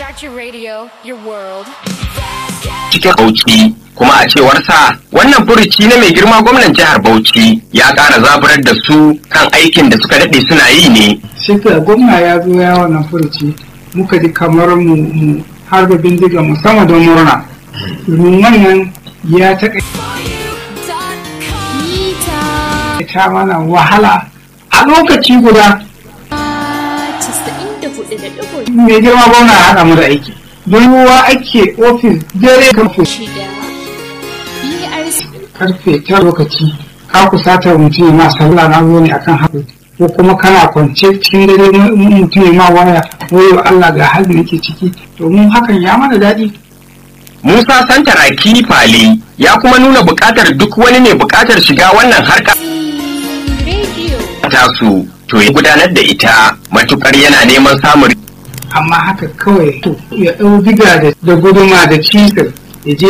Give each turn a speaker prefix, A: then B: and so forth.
A: Start your radio, your world.
B: cikin Bauchi kuma a cewarsa wannan furuci na mai girma gwamnan jihar Bauchi ya ƙara zaburar da su kan aikin da suka daɗe suna yi ne.
C: shi ka gwamna ya zo ya wannan furuci muka ji kamar mu mu harba bindiga mu sama don murna domin wannan ya taƙaita mana wahala a lokaci guda mai girma gwamna ya haɗa mu da aiki don ruwa ake ofis dare karfe karfe ta lokaci ka kusata mutum ya ma sallah na zo ne akan haka ko kuma kana kwance cikin dare mutum ya ma waya wayo Allah ga halin da nake ciki domin hakan ya mana daɗi
B: Musa Santaraki Fale ya kuma nuna buƙatar duk wani ne buƙatar shiga wannan harka tasu to ya gudanar da ita matukar yana neman samun
C: amma haka kawai to ya ɗau diga da guduma da cisir ya je